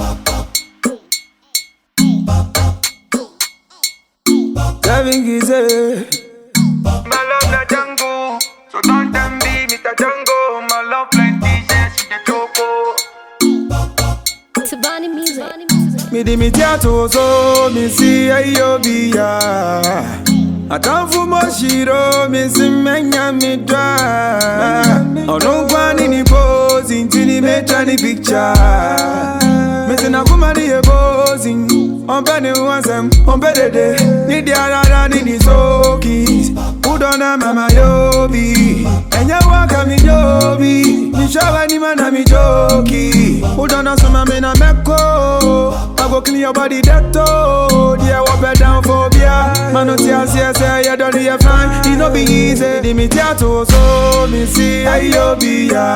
Kevin Gizé. My love na Django, so don't them be me ta Django. My love plenty, yes, she the choco. Tabani music. Me di mi tiato so mi si ayo biya. Atamfu mo shiro mi si menya mi dwa. Ono kwani ni pose intini mecha ni picture. Me si na kuma ni e pose. Ombe ni wansem, ombe dede. Ni di arara ni ni soki. Udona mama yobi. Enye waka mi yobi. Mi shawa ni mana mi joki. Udona suma me na meko. I go clean your body that toe. Yeah, walk bed down phobia. Man, no tears, yes, yeah, you don't need fine. It no be easy. Di mi tiato so mi si ayo biya.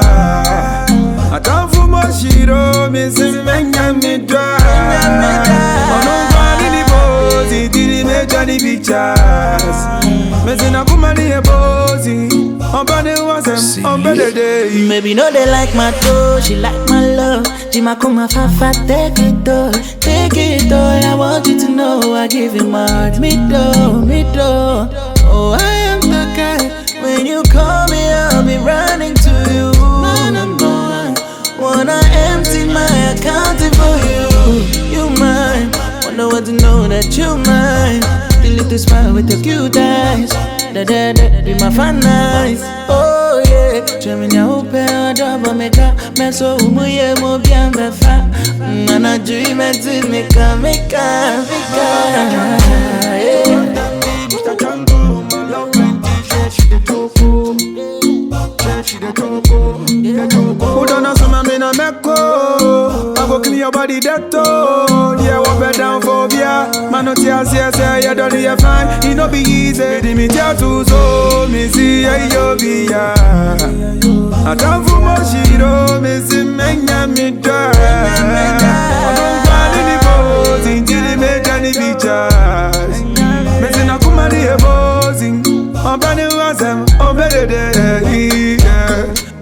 Atamfu mo shiro mi si menya mi dwa. Ono kwani ni bozi, didi meja ni pictures. Me si na kuma ni e bozi. Omba ni wasem, omba dede. Maybe no they like my toe, she like my love. Jima kuma fafa, take it all, take it all. I want you to know I give you my heart, me do, me do. Oh, I am the guy. When you call me, I'll be running to you. No, no, no. Wanna empty my account for you. You mine. Wanna want to know that you mine. The little smile with your cute eyes. Da da da, be my fan eyes. Oh yeah. Chemi nya upe odobo meka. Meso umuye mo bien befa. Nana dream and to meka meka meka. Yeah. Mr. Django, my love plenty, yes, she the choco. Yes, she the choco, the choco. Udona suma me na meko I go clean your body that toe Yeah, walk bed down phobia Man, no tears, yes, yeah, you don't need fine It no be easy Di mi tia tu so Mi si yeah, yo bi ya Atamfu mo shiro Mi si menya mi dwa Ono kwani ni bozi Intili meja ni pictures Me si na kuma ni e bozi Omba ni wasem Ombe de de yeah